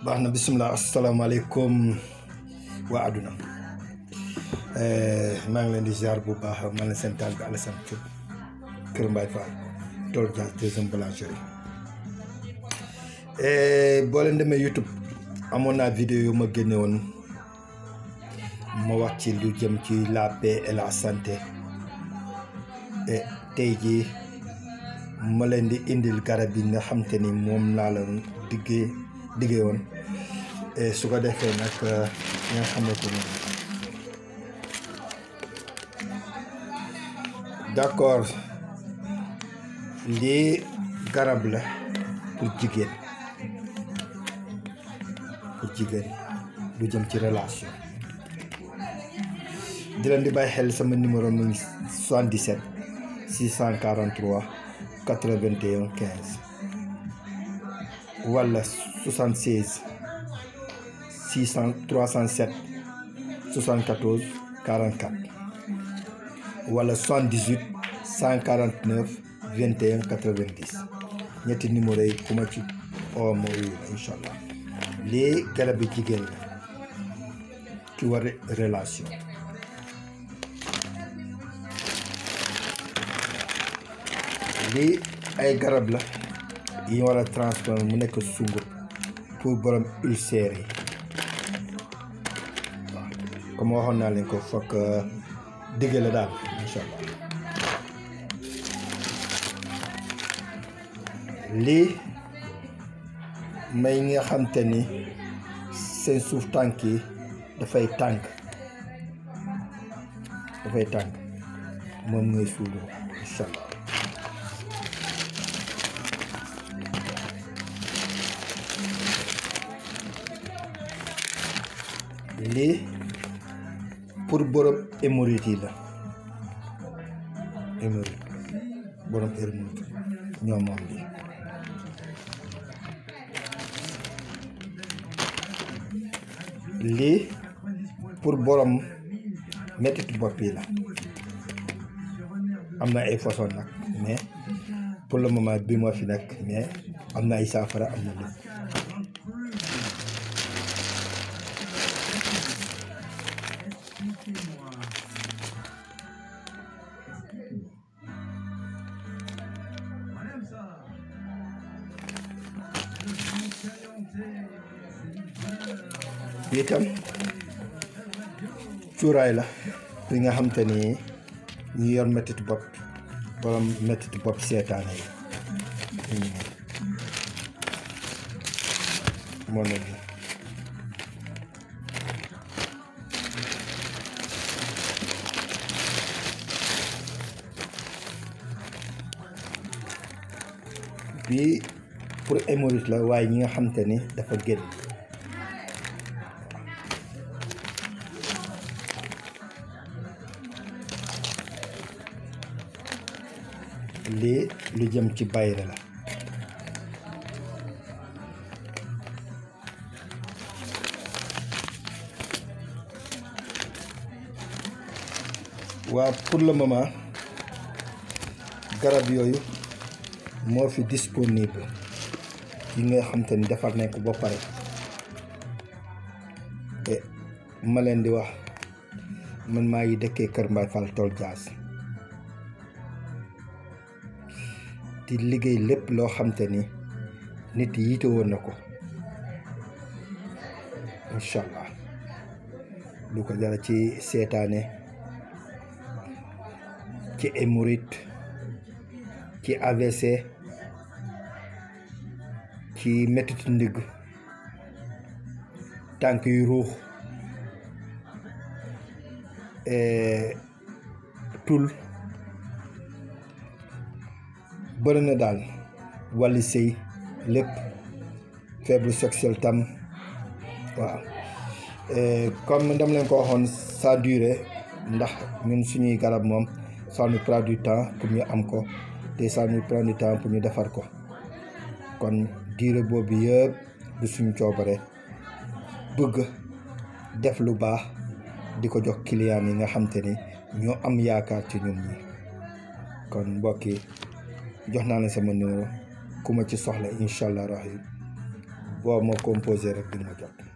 baax na bisimilah asalaamaaleykum waa àdduna maa ngi leen di ziar bu baax maa leen seen taal bi Alassane Diop Kër Mbaye Fall Tol Dias deuxième boulangerie boo leen demee YouTube amoon naa vidéo yu ma génne woon ma wax ci lu jëm ci la paix et la santé et tey jii ma leen di indil garab yi nga xam te ni moom laa leen diggee diggee woon su ko defee nag nga xamante ni d'accord lii garab la pour jigéen pour jigéen lu jëm ci relation di leen di bàyyi xel sama numéro mu ngi 77 643 81 15 wala 76 600 307 74 44 wala 78 149 21 90 ñetti numéro yi ku ma ci oo ma wuyu la incha allah lii garab bi jigéen la ki war relation lii ay garab la yi ñu war a transformer mu nekk sungur pour borom ulcère yi waaw comme waxoon naa leen ko fokk digge la daal incha allah lii may nga xam te ni seen suuf tànk yi dafay tànk dafay tànk moom ngay suudoo incha allah lii pour borom hémorroïde yi la hémorroïde borom hémorroïde ñoo moom lii lii pour borom mettitu bopp yi la am na ay façon nag mais pour le moment bi moo fi nekk mais am na ay saafara am na lépp itam cuuraay la li nga xam te ni ñu yor mettit bopp borom mettit bopp seetaane yi moo ne bi bii pour hémorroïde la waaye ñi nga xam te ni dafa génn lii lu jëm ci bayre la waa pour le moment garab yooyu moo fi disponible yi nga xam te ni defar nañ ko ba pare te ma leen di wax man maa ngi dëkkee Kër Mbaye Fall Tol Dias di liggéey lépp loo xam te ni nit yiite woon na ko incha allah lu ko dara ci seetaane ci hémorroïde ci AVC ci mettitu ndigg tànk yu ruux tul bëri na daal wàllu sëy lépp faible sexuel tam waaw comme dama leen ko waxoon ça durée ndax ñun suñuy garab moom ça nous prend du temps pour ñu am ko te ça nous prend du temps pour ñu defar ko kon durée boobu yëpp du suñu coobare bëgg def lu baax di ko jox client yi nga xam te ni ñoo am yaakaar ci ñun ñi kon mbokk yi jox naa leen sama numéro ku ma ci soxla incha allah rahim boo ma composé rek di nga ma jot